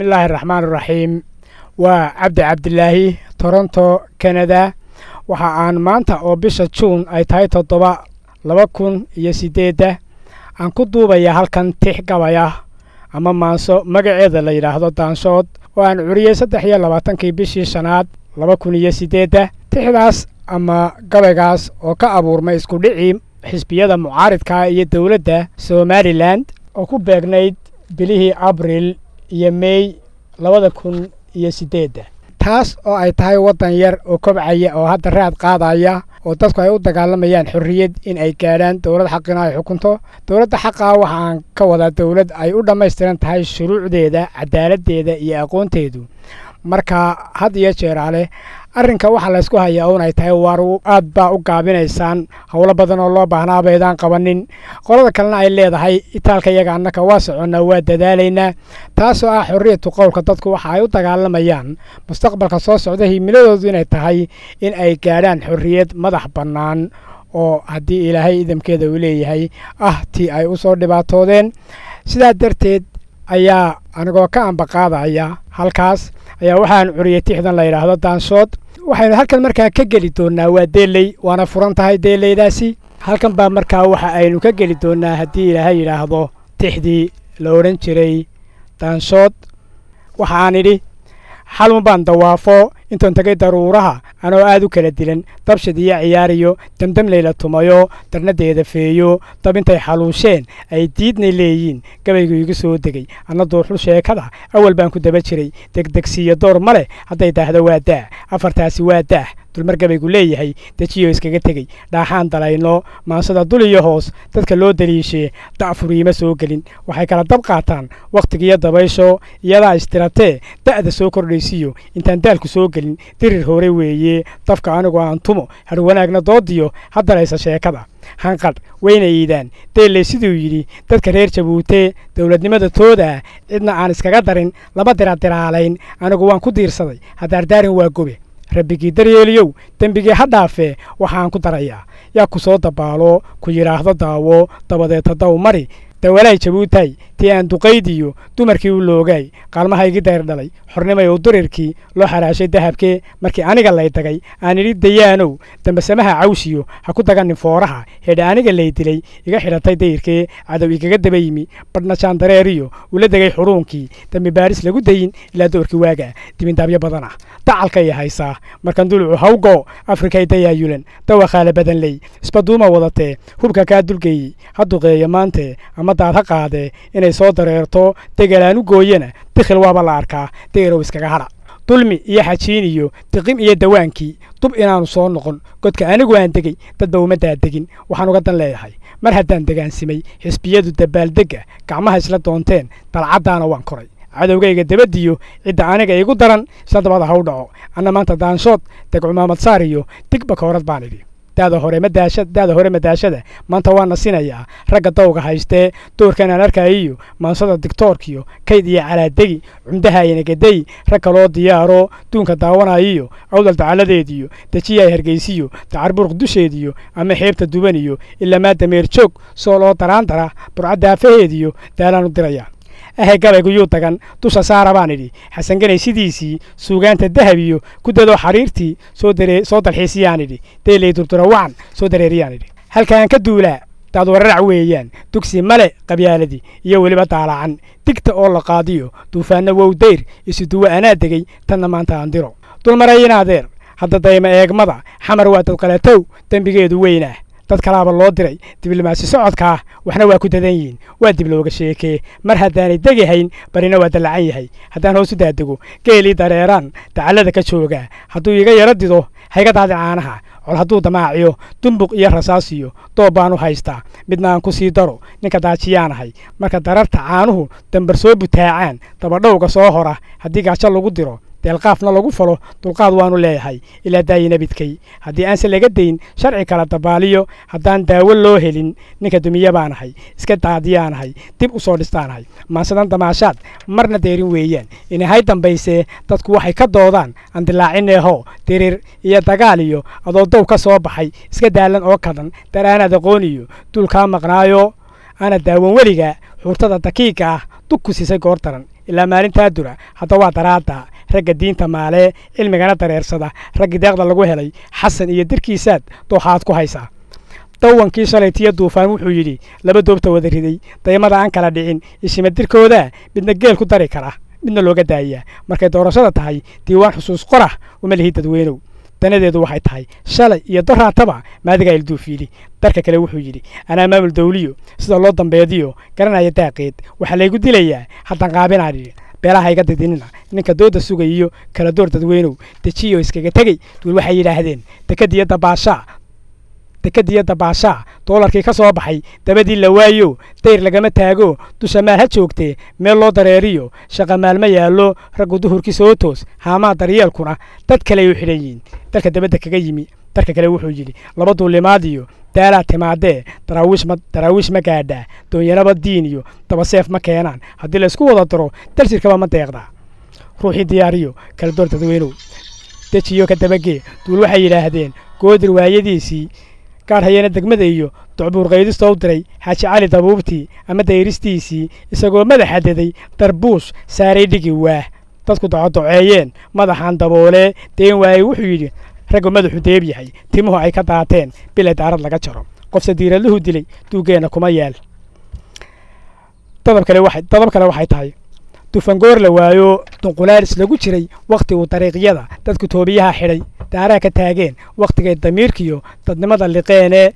bismillaahi raxmaan raxiim waa cabdi cabdilaahi toronto canada waxa aan maanta oo bisha juun ay tahay toddoba laba kun iyo siddeedda aan ku duubayaa halkan tix gabaya ama maanso magaceeda la yidhaahdo daanshood oo aan curiyey saddex iyo labaatankii bishii shanaad laba kun iyo siddeedda tixdaas ama gabaygaas oo ka abuurmay iskudhicii xisbiyada mucaaridka iyo dowladda somalilan oo ku beegnayd bilihii abril iyo mey labada kun iyo siddeedda taas oo ay tahay waddan yar oo kobcaya oo hadda raad qaadaya oo dadku ay u dagaalamayaan xorriyad in ay gaadhaan dowlad xaqina ay xukunto dowladda xaqaa waxa aan ka wadaa dowlad ay u dhammaystiran tahay shuruucdeeda cadaaladdeeda iyo aqoonteedu marka had iyo jeeraale arrinka waxaa laysku hayaa un ay tahay waar aad baa u gaabinaysaan howlo badan oo loo baahnaa baydaan qabanin qolada kalena ay leedahay itaalka iyaga annaka waa soconnaa waa dadaalaynaa taasoo ah xorriyatu qowlka dadku waxa ay u dagaalamayaan mustaqbalka soo socda himiladoodu inay tahay in ay gaadhaan xorriyad madax bannaan oo haddii ilaahay idamkeeda uu leeyahay ah tii ay u soo dhibaatoodeen sidaa darteed ayaa anigoo ka ambaqaadaya halkaas ayaa waxaan curiyey tixdan la yidhaahdo daanshood waxaynu halkan markaa ka geli doonnaa waa deeley waana furan tahay deeleydaasi halkan baa markaa waxa aynu ka geli doonnaa haddii ilaahay yidhaahdo tixdii la odhan jiray daanshood waxa aan idhi xalun baan dawaafo intoon tagay daruuraha anoo aad u kala dilan dabshid iyo ciyaariyo demdem layla tumayo darnadeeda feeyo dab intay xaluusheen ay diidnay leeyiin gabaygu igu soo degay anna duuxul sheekada awal baan ku daba jiray degdegsiiyo door ma leh hadday daahdo waa daah afartaasi waa daah dulmar gabaygu leeyahay dejiyo iskaga tegey dhaaxaan dalayno maansada dul iyo hoos dadka loo daliishee da'furiima soo gelin waxay kala dab qaataan wakhtigiiyo dabaysho iyadaa istiratee da'da soo kordhaysiyo intaan daalku soo gelin dirir hore weeye dafka anigu aan tumo har wanaagna doodiyo haddalaysa sheekada hanqadh wayna iidaan deelley siduu yidhi dadka reer jabuutee dowladnimada tooda ah cidna aan iskaga darin lama diradiraalayn anigu waan ku diirsaday haddaardaarin waa gobe rabbigii daryeeliyow dembigii ha dhaafee waxaan ku darayaa yaa ku soo dabaalo ku yidhaahdo daawo dabadeed haddaw mari dawalaay jabuutay tii aan duqaydiyo dumarkii u loogaay qaalmahaygii dayr dhalay xornimay u durirkii loo xaraashay dahabkee markii aniga lay dagay aan idhi dayaanow dambasamaha cawshiyo ha ku daganin fooraha hedha aniga lay dilay iga xidhatay dayirkee cadow igaga daba yimi badhna jaandareeriyo ula degay xuruunkii dambi baaris lagu dayin ilaa doorkii waaga dibindaabyo badan ah dacalkay haysaa markan dulucu hawgo afrikay dayaayulan dawakhaala badan ley isbaduuma wadatee hubka kaa dulgeeyey ha duqeeya maantee ama daad ha qaadee inay soo dareerto degalaan u gooyana dikhil waaba la arkaa deerow iskaga hadha dulmi iyo xajiin iyo diqim iyo dawaankii dub inaannu soo noqon godka anigu aan degey dadba uma daadegin waxaan uga dan leeyahay mar haddaan degaansimay xisbiyadu dabaaldegga gacmaha isla doonteen dalcaddaana waan koray cadowgayga dabadiyo cidda aniga igu daran isla dabada haw dhaco anna maanta daanshood deg cumaamad saar iyo digba koorad baan idhi daada hore madaasha daada hore madaashada maanta waa nasinayaa ragga dawga haystee doorkan aan arkayiyo maansada digtoorkiyo kayd iyo calaadegi cumdaha inagadey rag kaloo diyaaro duunka daawanayiyo awdal dacaladeediyo dejiyaay hargeysiyo dacarburuq dusheediyo ama xeebta dubaniyo ilamaa dameer joog soo loo daraandara burcadaafaheediyo daalaan u diraya ahe gabaygu yuu dagan dusha saara baan idhi xasanganay sidiisii suugaanta dahab iyo ku dadoo xariirtii soo dalxiisiyaan idhi deeley durdura wacan soo dareeriyaan idhi halkaan ka duulaa daad wararac weeyaan dugsi male qabyaaladii iyo weliba daalacan digta oo la qaadiyo duufaanna wow dayr isuduwa anaa degey tanna maanta aan diro dulmarayinaadeer hadda dayma eegmada xamar waa dadqalatow dembigeedu weynah dad kalaaba loo diray diblomaasi socodkaa waxna waa ku dadan yihiin waa dib looga sheekee mar haddaanay degihayn barina waa dallacan yahay haddaan hoos u daadego geelii dareeraan dacallada ka joogaa hadduu iga yaro dido hayga daadi caanaha col hadduu damaaciyo dumbuq iyo rasaasiyo doob baan u haystaa midna aan ku sii daro ninka daajiyaanahay marka dararta caanuhu dambar soo butaacaan dabadhowga soo hora haddii gaajo lagu diro deelqaafna lagu falo dulqaad waanu leeyahay ilaa daayina bidkay haddii aanse laga dayn sharci kala dabaaliyo haddaan daawo loo helin ninka dumiye baanahay iska daadiyaanahay dib u soo dhistaanahay maansadan damaashaad marna deerin weeyaan inahay dambaysee dadku waxay ka doodaan aan dilaacineeho diriir iyo dagaal iyo adoo dow ka soo baxay iska daalan oo kadan daraanaad aqoon iyo duulkaa maqnaayo aana daawan weliga xuurtada dakiiga ah dug ku siisay goor daran ilaa maalintaa dura hadda waa daraadda ragga diinta maalee cilmigana dareersada raggii deeqda lagu helay xasan iyo dirkiisaad dooxaad ku haysaa dawankii shalaytiyo duufaan wuxuu yidhi laba doobta wada riday daymada aan kala dhicin ishimadirkoodaa midna geel ku dari kara midna looga daayaa markay doorashada tahay diiwaan xusuus qorah uma lihi dadweynow danadeedu waxay tahay shalay iyo doraataba maadigaa ilduufiili darka kale wuxuu yidhi anaa maamul dawliyo sida loo dambeediyo garanaya daaqeed waxaa laygu dilayaa haddaan qaabinaadhi beelaha iga didinina ninka dooda sugayiyo kala door dadweynow dejiyo iskaga tegey duul waxay yidhaahdeen dekadiyo dabaashaa dekadiyo dabaashaa doolarkii ka soo baxay dabadii la waayo dayr lagama taago dusha maal ha joogtee meel loo dareeriyo shaqa maalma yaallo raggu duhurkii soo toos haamaa daryeelkuna dad kale ay u xidhan yihiin dalka dabadda kaga yimi darka kale wuxuu yidhi laba duulimaadiyo daalaa timaadee daraawiish ma gaadhaa doonyanaba diin iyo dabaseef ma keenaan haddii laysku wada daro dalsirkaba ma deeqdaa ruuxii diyaariyo kala door dadweynow dejiyo ka dabagee duul waxay yidhaahdeen goodir waayadiisii gaadh hayeena degmada iyo docbuur qaydista u diray xaaji cali dabuubtii ama dayristiisii isagoo madaxa deday darbuush saaray dhigi waah dadku docodoceeyeen madaxaan daboolee deen waayey wuxuu yidhi raggu madaxu deeb yahay timuhu ay ka daateen bilay daarad laga jaro qofse diiradluhu dilay duuggeenna kuma yeel dadab kale waxay tahay dufangoor la waayo dunqulaalis lagu jiray wakhti uu dariiqyada dadku toobiyaha xidhay daaraha ka taageen wakhtigay damiirkiyo dadnimada liqeenee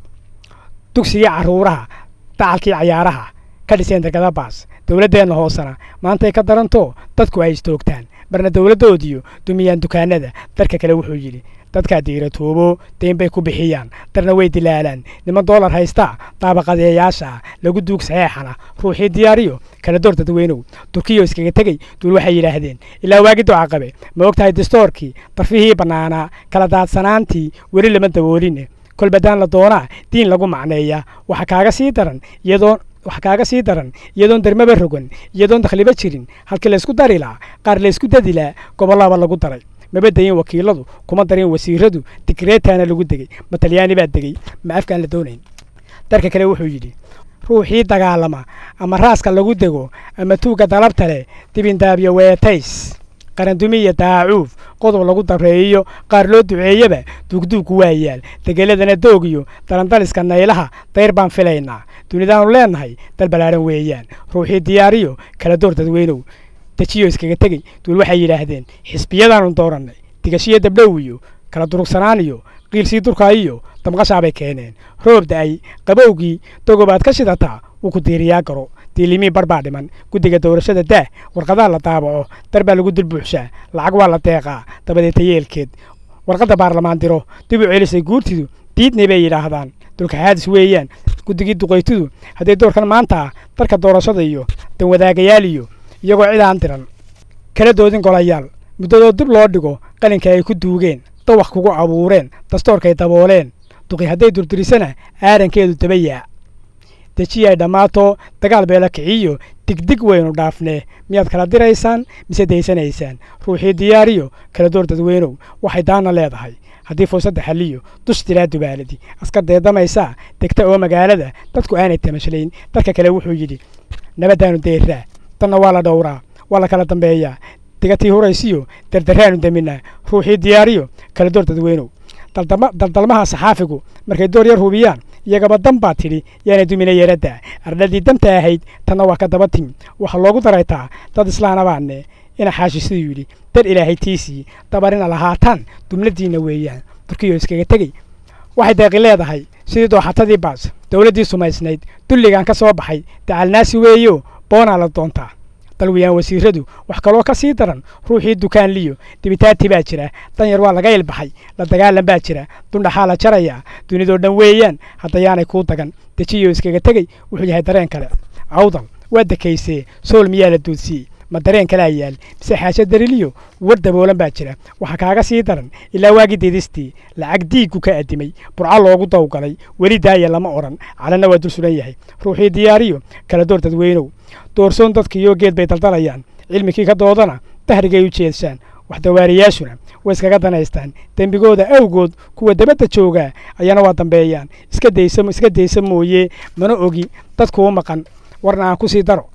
dugsiga carruuraha dacalkii cayaaraha ka dhiseen degada baas dowladdeenna hoosena maantay ka daranto dadku ay istoogtaan marna dowladdoodiyo dumiyaan dukaanada darka kale wuxuu yidhi dadkaa diiratoobo dayn bay ku bixiyaan darna way dilaalaan niman doolar haystaa daabaqadeeyaasha lagu duug saxeexana ruuxii diyaariyo kala door dadweynow turkiyo iskaga tegey duul waxay yidhaahdeen ilaa waagi duca qabe ma og tahay distoorkii darfihii bannaanaa kala daadsanaantii weli lama dabooline kolbadaan la doonaa diin lagu macneeya waxa kaaga sii daran iyadoo wax kaaga sii daran iyadoon dermaba rogan iyadoon dakhliba jirin halkii laysku dari laa qaar laysku dadilaa gobollaba lagu daray maba dayin wakiiladu kuma darin wasiiradu digreetaana lagu degey ma talyaani baa degey ma afkaan la doonayn darka kale wuxuu yidhi ruuxii dagaalama ama raaska lagu dego ama tuugga dalabta leh dibindaabyo weetays qarandumiya daacuuf qodob lagu dareeyo qaar loo duceeyaba duugduugku waa yaal degeladana doogiyo dalandaliska naylaha dayr baan filaynaa dunidaanu leennahay dal ballaaran weeyaan ruuxii diyaariyo kala door dadweynow dejiyo iskaga tegey duul waxay yidhaahdeen xisbiyadaanu doorannay digashiyo dabdhow iyo kala durugsanaan iyo qiilsii durkaa iyo damqashaabay keeneen roob da'ay qabowgii dogobaad ka shidataa wuu ku diiriyaa garo diilimii bar baa dhiman guddiga doorashada daah warqadaha la daabaco dar baa lagu dulbuuxshaa lacag waa la deeqaa dabadeeta yeelkeed warqadda baarlamaan diro dib u celisay guurtidu diidnay bay yidhaahdaan dulka xaadis weeyaan guddigii duqaytidu hadday doorkan maanta ah darka doorashada iyo danwadaagayaal iyo iyagoo cid aan diran kala doodin golayaal muddadoo dib loo dhigo qalinka ay ku duugeen dawaq kugu abuureen dastoorkay dabooleen duqi hadday durdurisana aarankeedu daba yaa dejiyay dhammaato dagaal beela kiciyo digdig waynu dhaafnee miyaad kala diraysaan mise daysanaysaan ruuxii diyaariyo kala door dadweynow waxay daana leedahay haddii fursadda xalliyo dus dilaa dubaaladi askar deedamaysaa degta oo magaalada dadku aanay tamashlayn darka kale wuxuu yidhi nabaddaanu deeraa danna waa la dhowraa waa la kala dambeeyaa digatii huraysiyo dardaraanu daminaa ruuxii diyaariyo kala door dadweynow daldalmaha saxaafigu markay door yar hubiyaan iyagaba dan baa tidhi yaanay dumina yeeradda ardhadii danta ahayd tanna waa ka daba timi waxaa loogu daraytaa dad islaana baane ina xaashi siduu yidhi dar ilaahay tiisii dabarina lahaataan dumladiinna weeyaan turkiyo iskaga tegey waxay deeqi leedahay sidii dooxatadii baas dowladdii sumaysnayd dulligan ka soo baxay dacalnaasi weeyo boonaa la doontaa dalwiyaan wasiiradu wax kaloo ka sii daran ruuxii dukaan liyo dibitaati baa jira danyar waa laga ilbaxay la dagaalan baa jira dundhaxaa la jarayaa dunidoo dhan weeyaan haddayaanay kuu dagan dejiyo iskaga tegey wuxuu yahay dareen kale cawdal waa dekaysee sool miyaa la duudsiyey ma dareen kalaa yaal mise xaajo dariliyo war daboolan baa jira waxaa kaaga sii daran ilaa waagii didistii lacag diiggu ka addimay burco loogu dawgalay weli daaya lama odhan calanna waa dul sugan yahay ruuxii diyaariyo kala door dadweynow doorsoon dadkiiyo geed bay daldalayaan cilmikii ka doodana dahrigay u jeedsaan waxdawaariyaashuna way iskaga danaystaan dembigooda awgood kuwa dabadda joogaa ayana waa dambeeyaan iska daysa iska daysa mooye mana ogi dadkuu maqan warna aan ku sii daro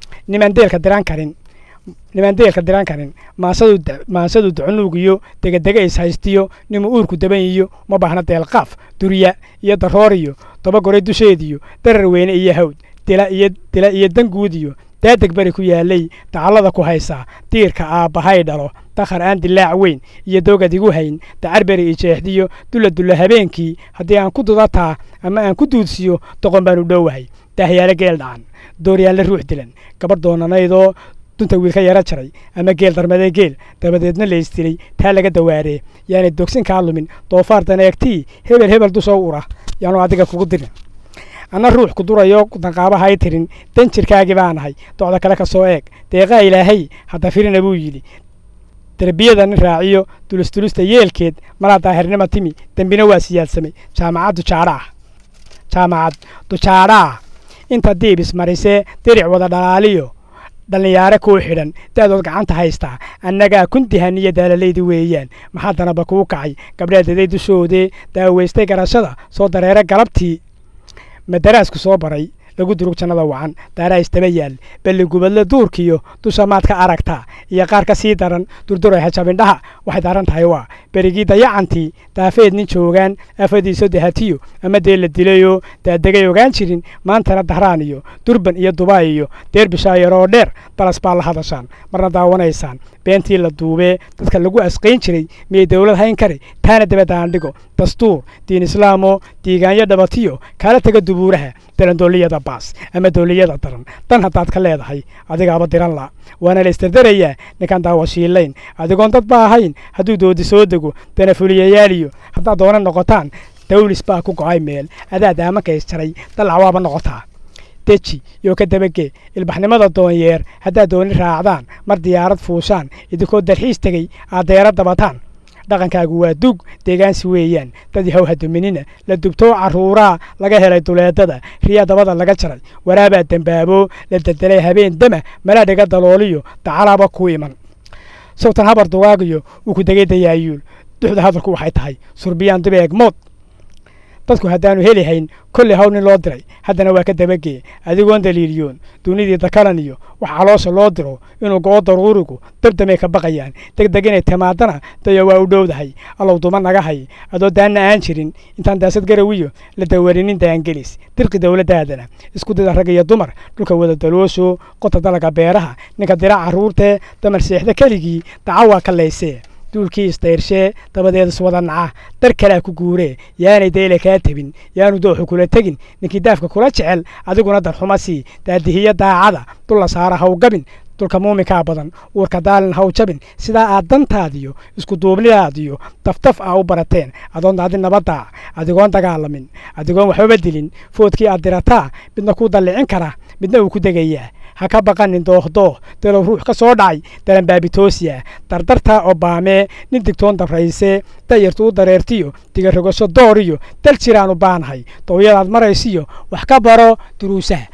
nimaan deelka diran karin nimaan deelka diran karin maansadu maansadu ducunuugiyo degedega is haystiyo nima uurku daban iyo uma baahna deelqaaf durya iyo darooriyo dabagore dusheediyo darar weyne iyo hawd dila iyo dila iyo danguudiyo daadeg beri ku yaalay dacallada ku haysaa diirka aabbahay dhalo dakhar aan dilaac weyn iyo doogad igu hayn dacar beri i jeexdiyo dulla dulla habeenkii haddii aan ku dudataa ama aan ku duudsiyo doqon baan u dhowahay daahyaale geel dhacan dooryaanle ruux dilan gabadh doonanaydoo dunta wiilka yaro jaray ama geel darmadee geel dabadeedna la istilay taa laga dawaaree yaanay dogsin kaa lumin doofaar daneegtii hebel hebel dusoo ura yaanu adiga kugu dirin anna ruux ku durayo danqaabahay tirin dan jirkaagii baan ahay docda kale ka soo eeg deeqaa ilaahay hadda firina buu yidhi derbiyada nin raaciyo dulistulista yeelkeed malaa daahirnima timi dembina waa siyaadsamay jaamacad dujaadhaah jaamacad dujaadhaah inta diibis marisee diric wada dhalaaliyo dhallinyaare kuu xidhan da'dood gacanta haystaa annagaa kuntihaniyo daalalaydi weeyaan maxaa danaba kuu kacay gabdheedaday dushoodee daaweystay garashada soo dareere galabtii madaraasku soo baray lagu durug jannada wacan daaraa istaba yaal balli gubadle duurkiyo dusha maad ka aragtaa iyo qaar ka sii daran durduray hajabindhaha waxay daaran tahay waa berigii dayacantii daafeed nin joogaan afadiiso dahatiyo ama dee la dilayoo daadegay ogaan jirin maantana dahraan iyo durban iyo dubaay iyo deer bishaayaroo dheer balas baa la hadashaan marna daawanaysaan beentii la duubee dadka lagu asqayn jiray miyay dowlad hayn kari taana dabadaan dhigo dastuur diin islaamo diigaanyo dhabatiyo kaala tega dubuuraha dalandooliyada baas ama dooliyada daran dan haddaad ka leedahay adigaaba diran la waana la istardarayaa ninkaan daawashiilayn adigoon dad ba ahayn hadduu doodi soo dego danafuliyayaaliyo haddaad doona noqotaan dawlis baa ku go'ay meel adaa daamanka isjaray dalac waaba noqotaa deji iyo ka dabagee ilbaxnimada doonyeer haddaad dooni raacdaan mar diyaarad fuushaan idinkoo dalxiis tegey aad deera dabataan dhaqankaagu waa dug deegaansi weeyaan dad yahow haduminina la dubtoo carruuraa laga helay duleedada riyaa dabada laga jaray waraabaa dembaabo la deldelay habeen dama malaa dhiga dalooliyo dacalaaba ku iman sawtan habar dugaagiyo uu ku degay dayaayuul duxda hadalku waxay tahay surbiyaan dibeeg mood dadku haddaanu heli hayn kolley hawl nin loo diray haddana waa ka dabagee adigoon daliiliyoon dunidii dakalan iyo wax caloosha loo diro inuu go'o daruurigu dabdamay ka baqayaan degdeg inay timaadana dayo waa u dhowdahay allow duma naga hay adoo daanna aan jirin intaan daasad garawiyo la dawarinin daangelis dirqi dowladdaadana isku dida rag iyo dumar dhulka wada daloosho qota dalaga beeraha ninka dira carruurtee damar seexda keligii daca waa ka laysee duulkii isdayrshee dabadeed iswada naca dar kalea ku guuree yaanay dayle kaa tebin yaanu dooxu kula tegin ninkii daafka kula jecel adiguna darxuma sii daadihiyo daacada dulla saara haw gabin dulka muuminkaa badan uurka daalin haw jabin sidaa aad dantaadiyo isku duubnidaadiyo daftaf ah u barateen adoon daadin nabaddaa adigoon dagaalamin adigoon waxbaba dilin foodkii aad dirataa midna kuu dallicin kara midna uu ku degayaa ha ka baqanin doohdooh dalow ruux ka soo dhacay dalanbaabitoosiya dardartaa obaamee nin digtoon dabraysee dayartu u dareertiyo digarogasho dooriyo dal jiraanu baanahay dooyadaad maraysiyo wax ka baro duruusaha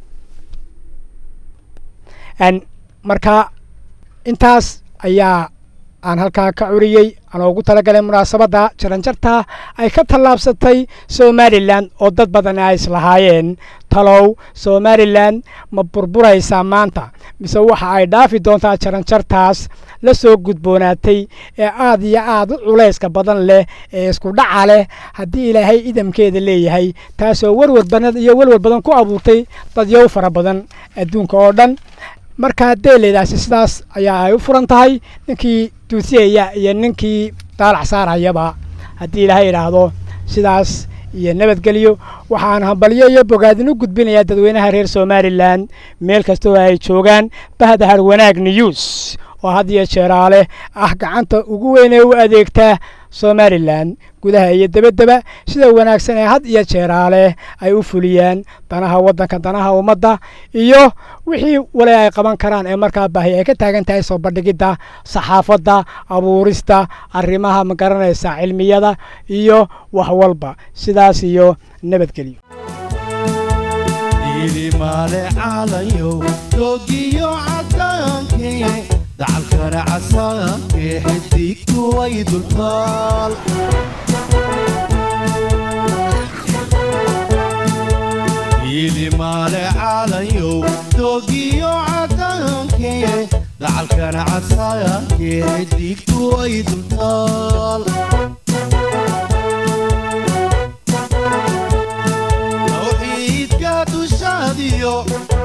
marka intaas ayaa aan halkaa ka curiyey anoo ugu talagalay munaasabadda jaranjarta ay ka tallaabsatay somalilan oo dad badan ay islahaayeen talow somalilan ma burburaysaa maanta mise waxa ay dhaafi doontaa jaranjartaas la soo gudboonaatay ee aad iyo aad u culayska badan leh ee isku dhaca leh haddii ilaahay idamkeeda leeyahay taasoo warwar badan iyo walwar badan ku abuurtay dadyow fara badan adduunka oo dhan markaa deelaydaasi sidaas ayaa ay u furan tahay ninkii duusiyaya iyo ninkii daalac saarayaba haddii ilaahay idhaahdo sidaas iyo nabadgelyo waxaan hambalyo iyo bogaadin u gudbinayaa dadweynaha reer somalilan meel kastoo ay joogaan bahda har wanaag news oo had iyo jeeraale ah gacanta ugu weyn ee u adeegta somalilan gudaha iyo debaddeba sida wanaagsan ee had iyo jeeraale ay u fuliyaan danaha waddanka danaha ummadda iyo wixii wali ay qaban karaan ee markaa baahi ay ka taagan tahay soo bandhigidda saxaafadda abuurista arrimaha ma garanaysa cilmiyada iyo wax walba sidaas iyo nabadgelyo dacalkana casaankee xidigtu way dultaal iilimaale caalayow doogiyo cadaankee dacalkana casaakee xidigtu ay dultaal tawxiidka dushaadiyo